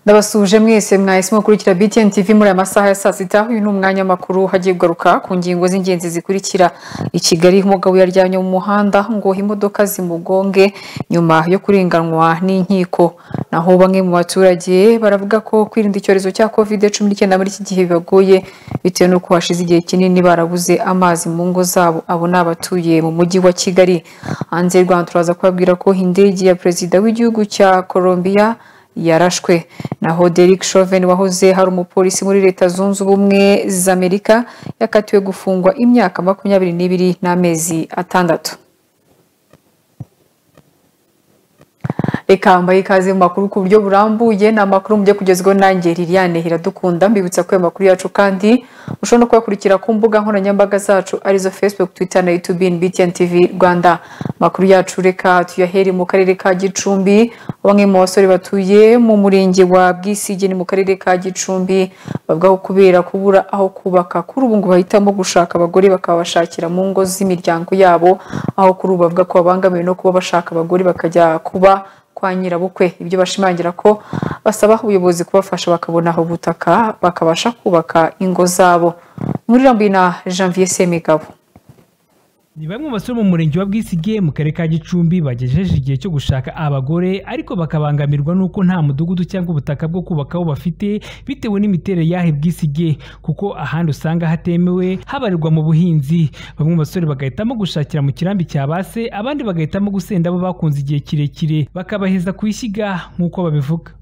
ndabasuhuje mwese mwahisemo gukurikira BTN TV muri aya masaha ya saa sita uyu ni umwanya w'amakuru hagiye kugaruka ku ngingo z'ingenzi zikurikira i Kigali umugabo yaryamye mu muhanda ngo imodoka zimugonge nyuma yo kurenganwa n'inkiko naho bamwe mu baturage baravuga ko kwirinda icyorezo cya covid cumi n'icyenda muri iki gihe bibagoye bitewe n'uko hashize igihe kinini barabuze amazi mu ngo zabo abo ni abatuye mu mujyi wa Kigali hanze y'u Rwanda turaza kubabwira ko indege ya perezida w'igihugu cya Colombia yarashwe naho Derek Chauvin wahoze hari umupolisi muri leta zunze ubumwe za Amerika yakatiwe gufungwa imyaka makumyabiri n'ibiri n'amezi atandatu reka mbaye ikaze mu makuru ku buryo burambuye ni amakuru mujye kugezwaho nanjye Liliane Iradukunda mbibutsa ko ayo makuru yacu kandi mushobora no kuyakurikira ku mbuga nkoranyambaga zacu arizo Facebook, Twitter na YouTube BTN TV Rwanda amakuru yacu reka tuyahere mu karere ka Gicumbi bamwe mu basore batuye mu murenge wa Bwisigi ni mu karere ka Gicumbi bavuga ko kubera kubura aho kubaka kuri ubu ngo bahitamo gushaka abagore bakabashakira mu ngo z'imiryango yabo aho kuri ubu bavuga ko babangamiwe no kuba bashaka abagore bakajya kuba kwa nyirabukwe ibyo bashimangira ko basaba ubuyobozi kubafasha bakabona aho butaka bakabasha kubaka ingo zabo muri rambuye na Janvier Semigabo ni bamwe mu basore mu murenge wa bwisige mu karere ka gicumbi bagejeje igihe cyo gushaka abagore ariko bakabangamirwa n'uko nta mudugudu cyangwa ubutaka bwo kubakaho bafite bitewe n'imiterere y'aho bwisige kuko ahandi usanga hatemewe habarirwa mu buhinzi bamwe mu basore bagahitamo gushakira mu kirambi cya base abandi bagahitamo gusenda abo bakunze igihe kirekire bakabaheza ku ishyiga nk'uko babivuga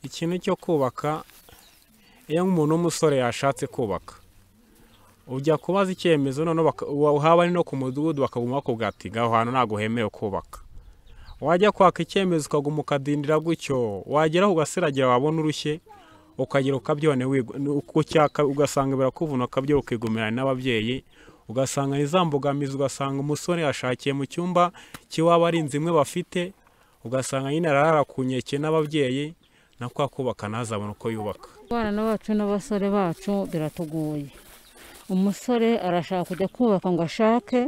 ikintu cyo kubaka iyo umuntu w'umusore yashatse kubaka ujya kubaza icyemezo noneho waba ari no ku mudugudu bakaguma bakubwira ati ngaho hantu ntabwo hemewe kubaka wajya kwaka icyemezo ukaguma ukadindira gutyo wageraho ugasiragira wabona urushye ukagera ukabyone ugasanga birakuvuna ukabyo ukigumirana n'ababyeyi ugasanga za mbogamizi ugasanga umusore yashakiye mu cyumba kiwaba ari inzu imwe bafite ugasanga nyine ararara ku nkeke n'ababyeyi na kwa kubaka ntazabone uko yubaka abana bacu n'abasore bacu biratugoye umusore arashaka kujya kubaka ngo ashake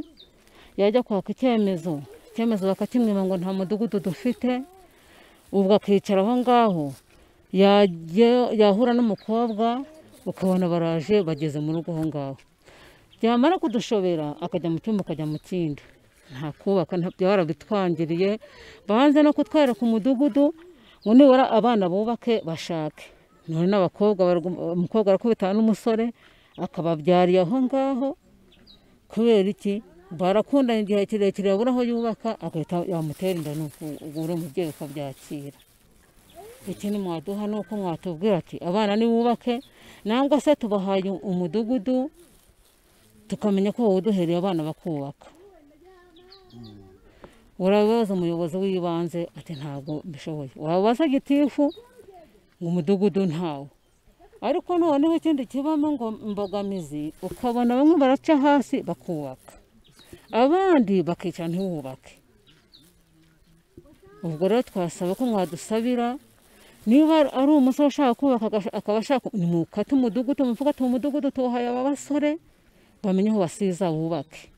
yajya kwaka icyemezo icyemezo bakakimwima ngo nta mudugudu dufite ubwo akicara aho ngaho yahura n'umukobwa ukabona baraje bageze mu rugo aho ngaho byamara kudushobera akajya mu cyumba akajya mu kindi nta kubaka byarabitwangiriye banze no kutwereka umudugudu ngo nibura abana bubake bashake none n'abakobwa umukobwa arakubitana n'umusore akababyariye aho ngaho kubera iki barakundana igihe kirekire yabura aho yubaka agahita yamutera inda nuko ubura umubyeyi ukabyakira ikindi mwaduha ni uko mwatubwira ati abana nibubake nangwa se tubahaye umudugudu tukamenya ko wawuduhereye abana bakubaka urabaza umuyobozi w'ibanze ati ntabwo mbishoboye wabaza gitifu ngo umudugudu ntawo ariko noneho ikindi kibamo ngo imbogamizi ukabona bamwe baraca hasi bakubaka abandi bakicara ntiwubake ubwo rero twasaba ko mwadusabira niba ari umusore ushaka kubaka akaba ashaka nimukate umudugudu muvuga ati umudugudu tuwuhaye aba basore bamenye aho basiza wubake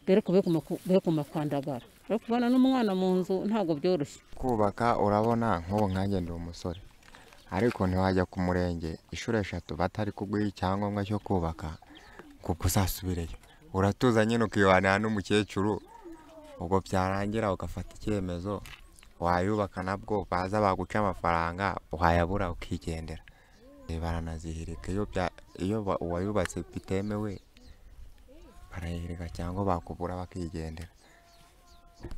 dore ko be ku makwandagara ariko kubana n'umwana mu nzu ntabwo byoroshye kubaka urabona nk'ubu nkange ndi umusore ariko ntiwajya ku murenge inshuro eshatu batari kuguha icyangombwa cyo kubaka kuko uzasubireyo uratuza nyine ukibanira n'umukecuru ubwo byarangira ugafata icyemezo wayubaka nabwo baza baguca amafaranga wayabura ukigendera baranazihirika iyo uwayubatse bitemewe barayihirika cyangwa bakubura bakigendera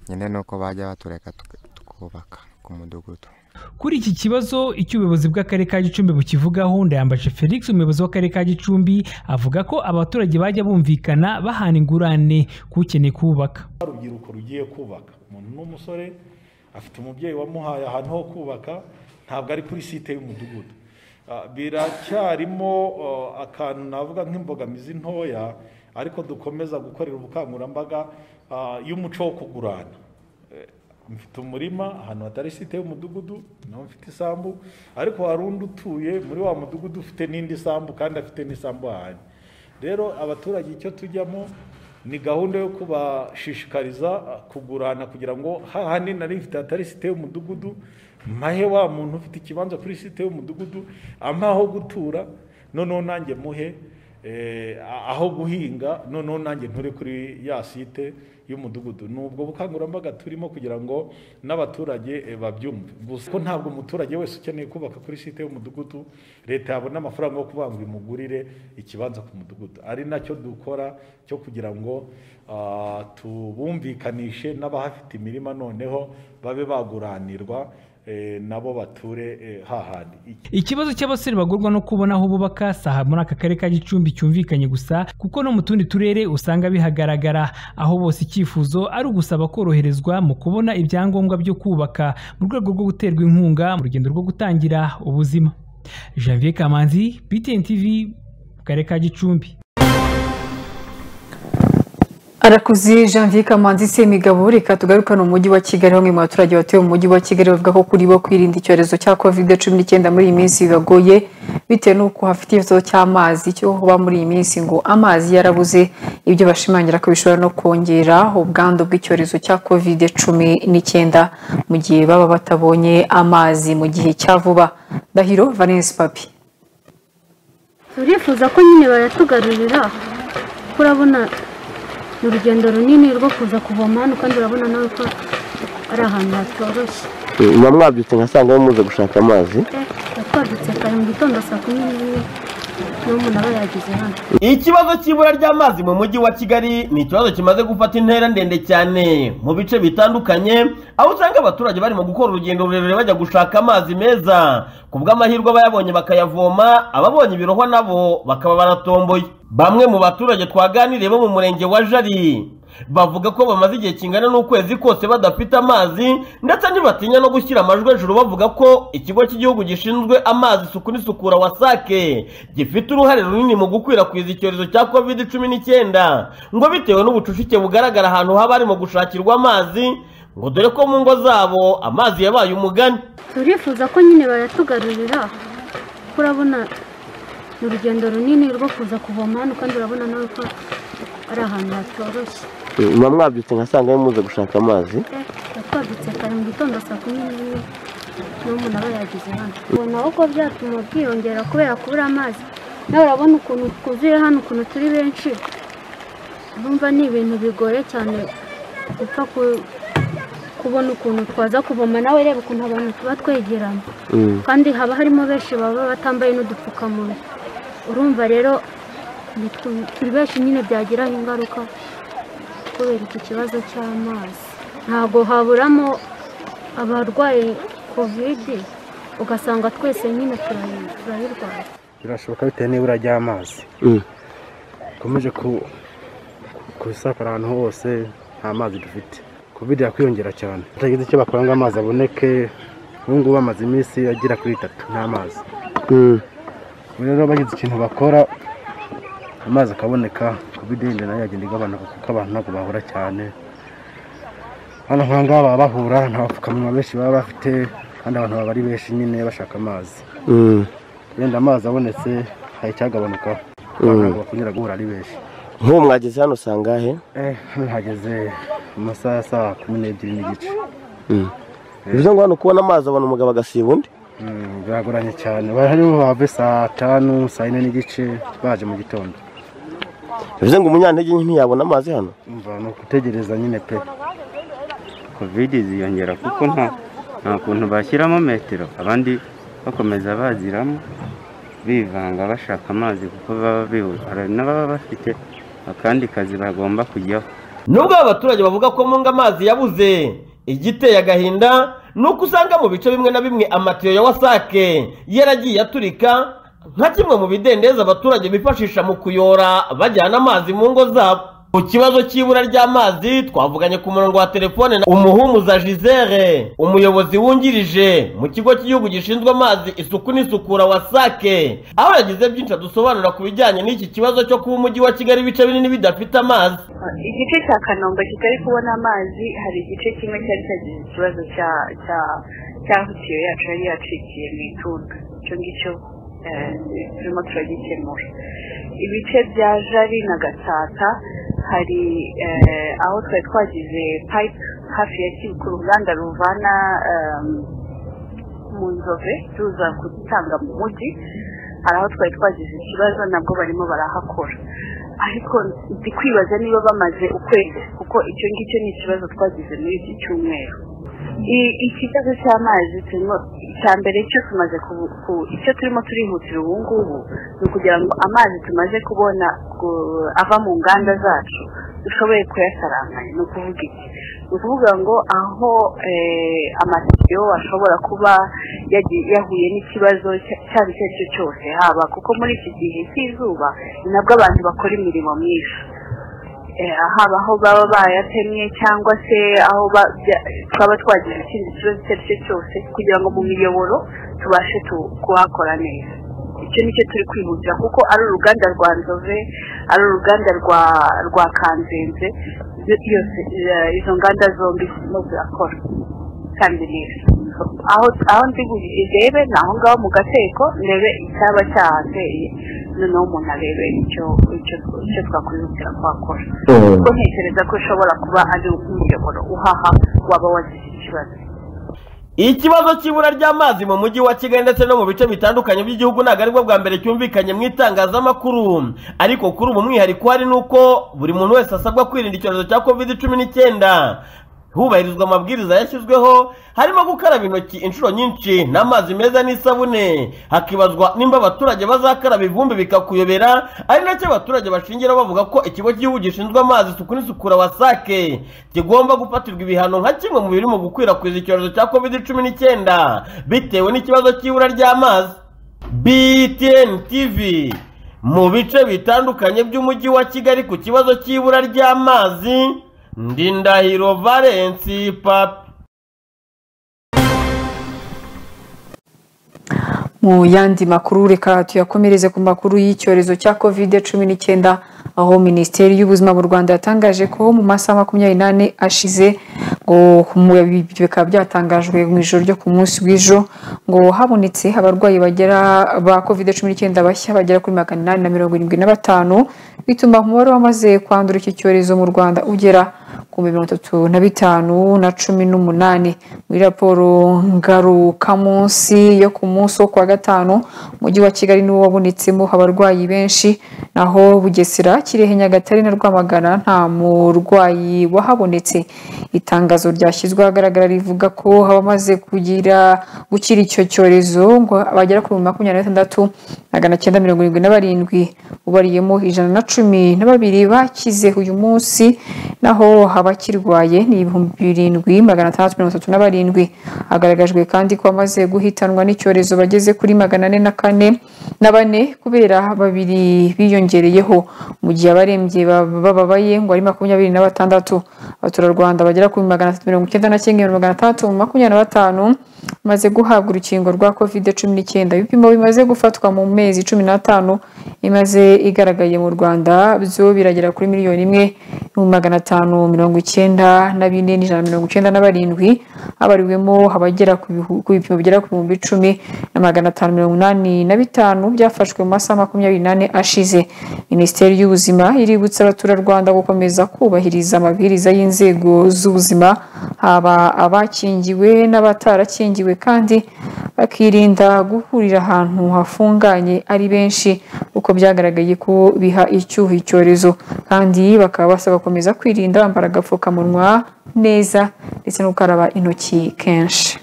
nyine ni uko bajya batureka tukubaka ku mudugudu kuri iki kibazo icyo ubuyobozi bw'akarere ka gicumbi bukivugaho ndayambaje felix umuyobozi w'akarere ka gicumbi avuga ko abaturage bajya bumvikana bahana ingurane k'ukeneye kubaka urubyiruko rugiye kubaka umuntu n'umusore afite umubyeyi wamuhaye ahantu ho kubaka ntabwo ari kuri site y'umudugudu biracyarimo akantu navuga nk'imbogamizi ntoya ariko dukomeza gukorera ubukangurambaga y'umuco wo kugurana mfite umurima ahantu hatari site y'umudugudu nawe mfite isambu ariko hari undi utuye muri wa mudugudu ufite n'indi sambu kandi afite n'isambu ahantu rero abaturage icyo tujyamo ni gahunda yo kubashishikariza kugurana kugira ngo hahandi nari ifite hatari site y'umudugudu mpahe wa muntu ufite ikibanza kuri site y'umudugudu ampahe aho gutura noneho nanjye muhe eh, a- aho guhinga noneho nanjye nture kuri ya site y'umudugudu ni ubwo bukangurambaga turimo kugira ngo n'abaturage eh, babyumve gusa ko ntabwo umuturage wese ukeneye kubaka kuri site y'umudugudu leta yabona amafaranga yo kuvuga ngo imugurire ikibanza ku mudugudu ari nacyo dukora cyo kugira ngo ah, tubumvikanishe n'abahafite imirima noneho babe baguranirwa eh, nabo bature eh, hahandi Iki- ikibazo cy'abasore bagorwa no kubona aho bubaka si aha muri aka karere ka gicumbi cyumvikanye gusa kuko no mu tundi turere usanga bihagaragara aho bose icyifuzo ari ugusaba koroherezwa mu kubona ibyangombwa byo kubaka mu rwego rwo guterwa inkunga mu rugendo rwo gutangira ubuzima janvier kamanzi btn tv mu karere ka gicumbi arakuzi janvier kamanzi semigabo reka tugaruka no mu mujyi wa kigali bamwe mu baturage batuye mu mujyi wa kigali bavuga ko kuri bo kwirinda icyorezo cya covid cumi n'icyenda muri iyi minsi bibagoye bitewe n'uko hafite ikibazo cy'amazi cyo kuba muri iyi minsi ngo amazi yarabuze ibyo bashimangira ko bishobora no kongera ubwandu bw'icyorezo cya covid cumi n'icyenda mu gihe baba batabonye amazi mu gihe cya vuba ndahiro valence papi turifuza ko nyine bayatugarurira kuko urabona ni urugendo runini rwo kuza kuvoma hano kandi urabona nawe ko ari ahantu hatoroshye muba mwabyutse nkasanga muze gushaka amazi tuba twabyutse kare mu gitondo saa kumi n'imwe niba umuntu aba yageze hano ikibazo cy'ibura ry'amazi mu mujyi wa kigali ni ikibazo kimaze gufata intera ndende cyane mu bice bitandukanye aho usanga abaturage barimo gukora urugendo rurerure bajya gushaka amazi meza ku bw'amahirwe abayabonye bakayavoma ababonye ibirohwa nabo bakaba baratomboye bamwe mu baturage twaganiriye bo mu murenge wa jari bavuga ko bamaze igihe kingana n'ukwezi kose badafite amazi ndetse ntibatinya no gushyira amajwi hejuru bavuga ko ikigo cy'igihugu gishinzwe amazi isuku n'isukura wasake gifite uruhare runini mu gukwirakwiza icyorezo cya covid cumi n'icyenda ngo bitewe n'ubucucike bugaragara ahantu haba harimo gushakirwa amazi ngo dore ko mu ngo zabo amazi yabaye umugani turifuza ko nyine bayatugarurira kuko urabona ni urugendo runini rwo kuza kuvoma hano kandi urabona nawe ko ari ahantu hatoroshye muba mwabyutse nkasanga muze gushaka amazi tuba twabyutse kare mu gitondo saa kumi n'imwe niba umuntu aba yageze hano ubona aho ko byatuma bwiyongera kubera kubura amazi nawe urabona ukuntu twuzuye hano ukuntu turi benshi urumva ni ibintu bigoye cyane gupfa ku- kubona ukuntu twaza kuvoma nawe reba ukuntu abantu tuba twegeranye kandi haba harimo benshi baba batambaye n'udupfukamunwa urumva rero ni twe- turi benshi nyine byagiraho ingaruka kubera iki kibazo cy'amazi ntabwo haburamo abarwaye kovide ugasanga twese nyine turayi- turayirwaye birashoboka bitewe n'ibura ry'amazi dukomeje kubisakara ahantu hose nta mazi dufite covid yakwiyongera cyane batagize icyo bakora ngo amazi aboneke ubu ngubu amaze iminsi agera kuri itatu nta mazi ubu rero bagize ikintu bakora amazi akaboneka covid yenda nayo yagenda igabanuka kuko abantu ntabwo bahura cyane hano nk'aha ngaha baba bahura nta bapfukamunwa benshi baba bafite kandi abantu baba ari benshi nyine bashaka amazi wenda amazi abonetse hari icyagabanuka abantu ntabwo bakongera guhura ari benshi nk'ubu mwageze hano sangahe eh hano hageze mu masaha ya saa kumi n'ebyiri n'igice bivuze ngo hano kubona amazi abona umugabo agasiba undi Mm, biragoranye cyane barimo bave saa tanu saa yine n'igice baje mu gitondo bivuze ngo umunyantege nke ntiyabona amazi hano umva ni ugutegereza nyine pe covid ziyongera kuko nta nta kuntu bashyiramo metero abandi bakomeza baziramo bivanga bashaka amazi kuko baba bihuse hari n'ababa bafite akandi kazi bagomba kujyaho nubwo aba baturage bavuga ko munga amazi yabuze igiteye agahinda ni uko usanga mu bice bimwe na bimwe amatiyo ya wasake yaragiye aturika nka kimwe mu bidendezi abaturage bifashisha mu kuyora bajyana amazi mu ngo zabo ku kibazo cy'ibura ry'amazi twavuganye ku murongo wa telefone na umuhumuza gisere umuyobozi wungirije mu kigo cy'igihugu gishinzwe amazi isuku n'isukura wasake aho yagize byinshi adusobanura ku bijyanye n'iki kibazo cyo kuba umujyi wa kigali ibice binini bidafite amazi igice cya kanombe kitari kubona amazi hari igice kimwe cyari cyagize ikibazo cya cya cy'aho itiyo yacu yari yacikiye mu itunda icyo ngicyo eh, turimo turagikemura ibice bya jari na gatsata hari eh, aho twari twagize pipe hafi ya kibukuru uruganda ruvana em, mu nzove tuza gutanga mu mujyi hari aho twari twagize ikibazo nabwo barimo barahakora ariko ndi kwibaza niba bamaze ukwezi kuko icyo ngicyo ni ikibazo twagize muri iki cyumweru I- ikibazo cy'amazi turimo icya mbere cyo tumaze kubu- ku- icyo turimo turihutira ubu ngubu ni ukugira ngo amazi tumaze kubona ku- ava mu nganda zacu dushoboye kuyasaranganya ni ukuvuga iki ni ukuvuga ngo aho eh, amatiyo ashobora kuba yagiye- yahuye n'ikibazo cya- cyaba icyo ari cyo cyose haba kuko muri iki gihe cy'izuba ni nabwo abantu bakora imirimo myinshi Eh, haba aho baba bayatemye cyangwa se aho ba- bya- twaba twagize ikindi kibazo icyo ari cyo cyose kugira ngo mu miyoboro tubashe tu- kuhakora neza icyo nicyo turi kwihutira kuko ari uruganda rwa nzove ari uruganda rwa rwa kanzenze yo- yose eh, izo nganda zombi zirimo zirakora kandi neza aho aho ndi burebe ni aho ngaho mu gateko ndebe icyaba cyahateye noneho umuntu arebe icyo icyo icyo twakwihutira kuhakora kuko ntekereza ko ushobora kuba ari umuyoboro uhaha waba wagize ikibazo ikibazo cy'ibura ry'amazi mu mujyi wa kigali ndetse no mu bice bitandukanye by'igihugu ntabwo aribwo bwa mbere cyumvikanye mu itangazamakuru ariko kuri ubu umwihariko uhari ni uko buri muntu wese asabwa kwirinda icyorezo cya covid cumi n'icyenda hubahirizwa amabwiriza yashyizweho harimo gukaraba intoki inshuro nyinshi n'amazi meza n'isabune hakibazwa nimba abaturage bazakaraba ivumbi bikakuyobera ari nacyo abaturage bashingira bavuga ko ikigo cy'igihugu gishinzwe amazi isuku n'isukura wasake kigomba gufatirwa ibihano nka kimwe mu biri mu gukwirakwiza icyorezo cya covid cumi n'icyenda bitewe n'ikibazo cy'ibura ry'amazi btn tv mu bice bitandukanye by'umujyi wa kigali ku kibazo cy'ibura ry'amazi ndi ndahiro valensi papi Mu yandi makuru reka tuyakomereze ku makuru y'icyorezo cya covid cumi n'icyenda aho minisiteri y'ubuzima mu rwanda yatangaje ko mu masaha makumyabiri n'ane ashize ngo mu- ibyo bikaba byatangajwe mu ijoro ryo ku munsi w'ejo ngo habonetse abarwayi bagera ba covid cumi n'icyenda bashya bagera kuri magana inani na mirongo irindwi na batanu bituma umubare wamaze kwandura iki cyorezo mu rwanda ugera ku mirongo itatu na bitanu na cumi n'umunani muri raporo ngarukamunsi yo ku munsi wo kuwa gatanu umujyi wa kigali niwo wabonetsemo abarwayi benshi naho bugesera kirehe nyagatare na rwamagana nta murwayi wahabonetse itangazo ryashyizwe ahagaragara rivuga ko abamaze kugira gukira icyo cyorezo ngo bagera kuri makumyabiri na batandatu magana cyenda mirongo irindwi na barindwi ubariyemo ijana na cumi na babiri bakize uyu munsi naho abakirwaye ni ibihumbi birindwi magana atandatu mirongo itatu na barindwi hagaragajwe kandi ko abamaze guhitanwa n'icyorezo bageze kuri magana ane na kane na bane kubera babiri biyongereyeho mu gihe abarembye baba- bababaye ngo ari makumyabiri na batandatu abaturarwanda bagera kuri magana atatu mirongo icyenda na kimwe magana atandatu makumyabiri na batanu bamaze guhabwa urukingo rwa covid cumi n'icyenda ibipimo bimaze gufatwa mu mezi cumi n'atanu imaze igaragaye mu rwanda byo biragera kuri miliyoni imwe n'ibihumbi magana atanu mirongo icyenda na bine n'ijana na mirongo icyenda na barindwi habariwemo abagera ku bihu- ku bipimo bigera ku bihumbi icumi na magana atanu mirongo inani na bitanu byafashwe mu masaha makumyabiri n'ane ashize minisiteri y'ubuzima iributsa abaturarwanda gukomeza kubahiriza amabwiriza y'inzego z'ubuzima haba abakingiwe n'abatarakingiwe kandi bakirinda guhurira ahantu hafunganye ari benshi kuko byagaragaye ko biha icyuho icyorezo kandi bakaba basaba gukomeza kwirinda bambara agapfukamunwa neza ndetse no gukaraba intoki kenshi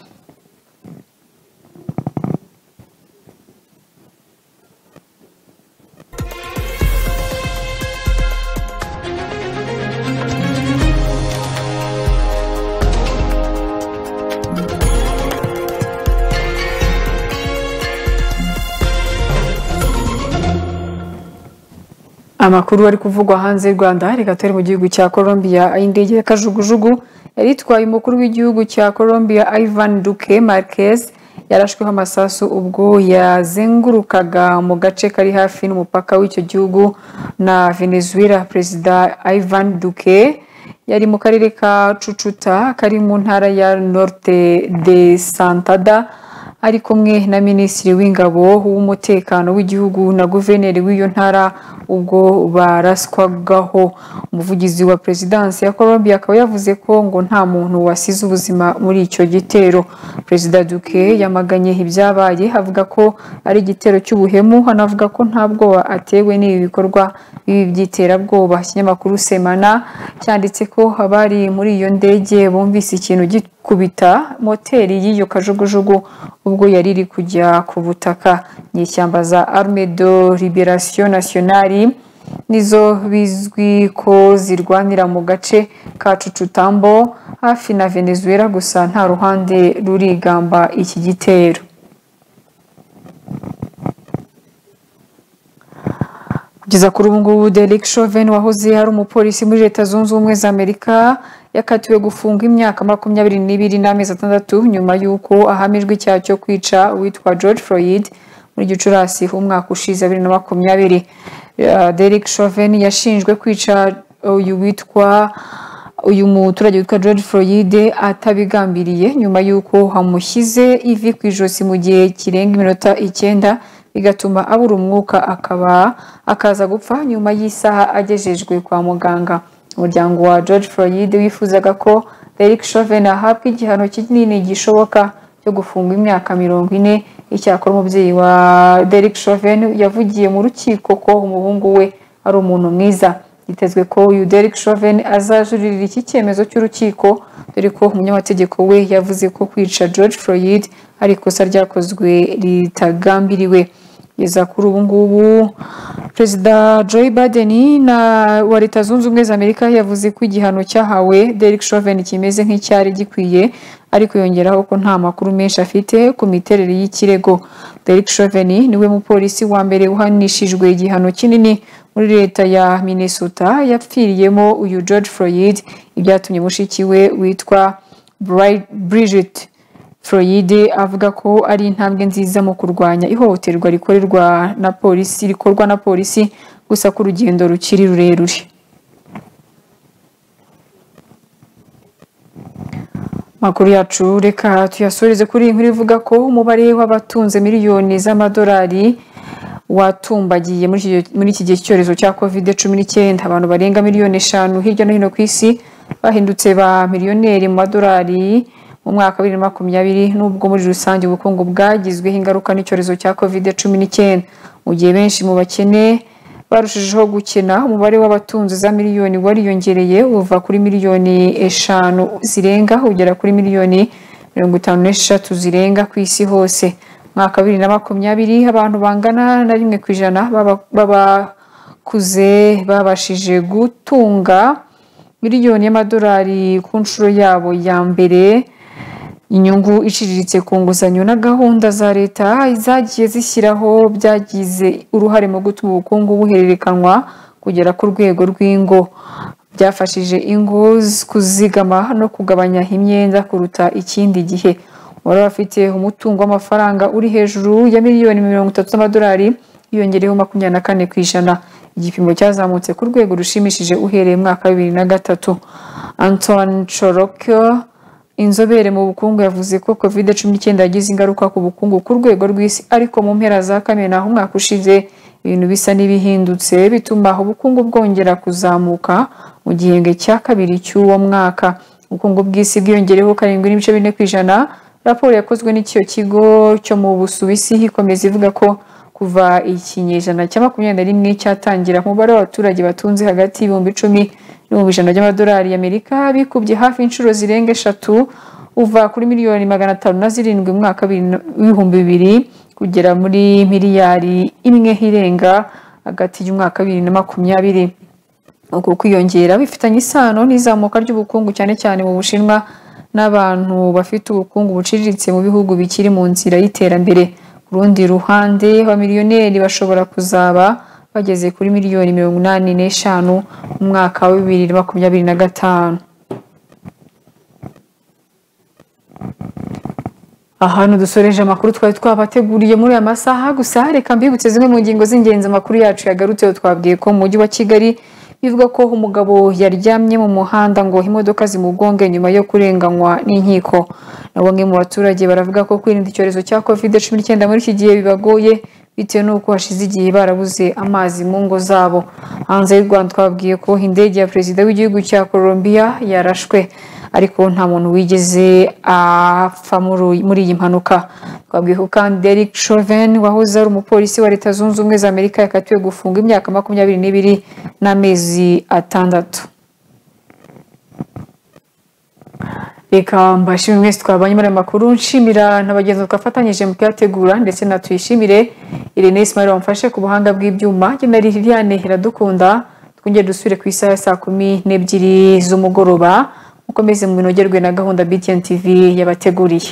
Amakuru ari kuvugwa hanze y'u Rwanda reka turi mu gihugu cya Colombia aho indege ya kajugujugu yari itwaye umukuru w'igihugu cya Colombia Ivan Duque Marquez yarashweho amasasu ubwo yazengurukaga mu gace kari hafi n'umupaka w'icyo gihugu na Venezuela perezida Ivan Duque yari mu karere ka Cucuta kari mu ntara ya Norte de Santada ari kumwe na minisitiri w'ingabo w'umutekano w'igihugu na guverineri w'iyo ntara ubwo baraswagaho umuvugizi wa perezidansi ya colombia akaba yavuze ko ngo nta muntu wasize ubuzima muri icyo gitero perezida duke yamaganye ibyabaye avuga ko ari igitero cy'ubuhemu anavuga ko nta bwoba atewe n'ibi bikorwa bibi by'iterabwoba ikinyamakuru semana cyanditse ko abari muri iyo ndege bumvise ikintu gikubita moteri y'iyo kajugujugu ubwo yari iri kujya ku butaka ni ishyamba za armedo liberation nationale nizo bizwi ko zirwanira mu gace ka cucutambo hafi na venezuela gusa nta ruhande rurigamba iki gitero kugeza kuri ubu ngubu derek chauvin wahoze ari umupolisi muri leta zunze ubumwe za amerika yakatiwe gufunga imyaka makumyabiri n'ibiri n'amezi atandatu nyuma y'uko ahamijwe icyaha cyo kwica uwitwa george floyd muri gicurasi umwaka ushize bibiri na makumyabiri Derek Chauvin yashinjwe kwica uyu witwa uyu muturage witwa George Floyd atabigambiriye nyuma y'uko amushyize ivi ku ijosi mu gihe kirenga iminota icyenda bigatuma abura umwuka akaba akaza gupfa nyuma y'isaha agejejwe kwa muganga umuryango wa George Floyd wifuzaga ko Derek Chauvin ahabwa igihano kinini gishoboka cyo gufunga imyaka mirongo ine icyakora umubyeyi wa Derek Chauvin yavugiye mu rukiko ko umuhungu we ari umuntu mwiza yitezwe ko uyu Derek Chauvin azajuririra iki cyemezo cy'urukiko dore ko umunyamategeko we yavuze ko kwica George Floyd ari ikosa ryakozwe ritagambiriwe kugeza kuri ubu ngubu perezida Joe Biden na wa leta zunze ubumwe za Amerika yavuze ko igihano cyahawe Derek Chauvin kimeze nk'icyari gikwiye ariko yongeraho ko nta makuru menshi afite ku miterere y'ikirego Derek Chauvin niwe mupolisi wa mbere uhanishijwe igihano kinini muri leta ya Minnesota yapfiriyemo uyu George Floyd ibyatumye mushiki we witwa Bri- Bridget Floyd avuga ko ari intambwe nziza mu kurwanya ihohoterwa rikorerwa na polisi rikorwa na polisi gusa ko urugendo rukiri rurerure makuru yacu reka tuyasoreze kuri iyi nkuru ivuga ko umubare w'abatunze miliyoni z'amadolari watumbagiye muri iki gihe cy'icyorezo cya covid cumi n'icyenda abantu barenga miliyoni eshanu hirya no hino ku isi bahindutse ba miliyoneri mu madolari mu mwaka wa bibiri na makumyabiri n'ubwo muri rusange ubukungu bwagizweho ingaruka n'icyorezo cya covid cumi n'icyenda mu gihe benshi mu bakene barushijeho gukena umubare w'abatunzi za miliyoni wariyongereye uva kuri miliyoni eshanu zirenga ugera kuri miliyoni mirongo itanu n'eshatu zirenga ku isi hose mwaka bibiri na makumyabiri abantu bangana na rimwe ku ijana b'abakuze babashije gutunga miliyoni y'amadolari ku nshuro yabo ya mbere inyungu iciriritse ku nguzanyo na gahunda za leta zagiye zishyiraho byagize uruhare mu gutuma ubukungu buhererekanwa kugera ku rwego rw'ingo byafashije ingo kuzigama no kugabanya imyenda kuruta ikindi gihe uwari afite umutungo w'amafaranga uri hejuru ya miliyoni mirongo itatu z'amadolari yiyongereho makumyabiri na kane ku ijana igipimo cyazamutse ku rwego rushimishije uhereye mwaka wa bibiri na gatatu anton chorokyo inzobere mu bukungu yavuze ko covid cumi n'icyenda yagize ingaruka ku bukungu ku rwego rw'isi ariko mu mpera za kamena aho umwaka ushize ibintu bisa n'ibihindutse bituma ubukungu bwongera kuzamuka mu gihembwe cya kabiri cy'uwo mwaka ubukungu bw'isi bwiyongereho karindwi n'ibice bine ku ijana raporo yakozwe n'icyo kigo cyo mu busuwisi ikomeza ivuga ko kuva ikinyejana cya makumyabiri na rimwe cyatangira umubare w'abaturage batunze hagati y'ibihumbi icumi ibihumbi ijana by'amadolari y'amerika bikubye hafi inshuro zirenga eshatu uva kuri miliyoni magana atanu na zirindwi mu mwaka w'ibihumbi bibiri kugera muri miliyari imwe irenga hagati y'umwaka bibiri na makumyabiri uku kwiyongera bifitanye isano n'izamuka ry'ubukungu cyane cyane mu bushinwa n'abantu bafite ubukungu buciriritse mu bihugu bikiri mu nzira y'iterambere ku rundi ruhande abamiliyoneri bashobora kuzaba bageze kuri miliyoni mirongo inani n'eshanu mu mwaka wa bibiri na makumyabiri na gatanu aha dusoreje amakuru twari twabateguriye muri aya masaha gusa reka mbibutse zimwe mu ngingo z'ingenzi amakuru yacu yagarutseho twabwiye ko mu mujyi wa kigali bivugwa ko umugabo yaryamye mu muhanda ngo imodoka zimugonge nyuma yo kurenganywa n'inkiko na bamwe mu baturage baravuga ko kwirinda icyorezo cya kovide cumi n'icyenda muri iki gihe bibagoye bitewe n'uko hashize igihe barabuze amazi mu ngo zabo hanze y'u rwanda twababwiye ko indege ya perezida w'igihugu cya colombia yarashwe ariko nta muntu wigeze apfa muri- muri iyi mpanuka twabwiye ko kandi Derek Chauvin wahoze ari umupolisi wa leta zunze ubumwe za amerika yakatiwe gufunga imyaka makumyabiri n'ibiri n'amezi atandatu reka mbashimire mwese twabanye muri aya makuru nshimira na bagenzi twafatanyije mu kuyategura ndetse na tuyishimire Irene Ismail wamfashe ku buhanga bw'ibyuma njye na Liliane iradukunda twongere dusubire ku isaha ya saa kumi n'ebyiri z'umugoroba mukomeze munogerwe na gahunda BTN TV yabateguriye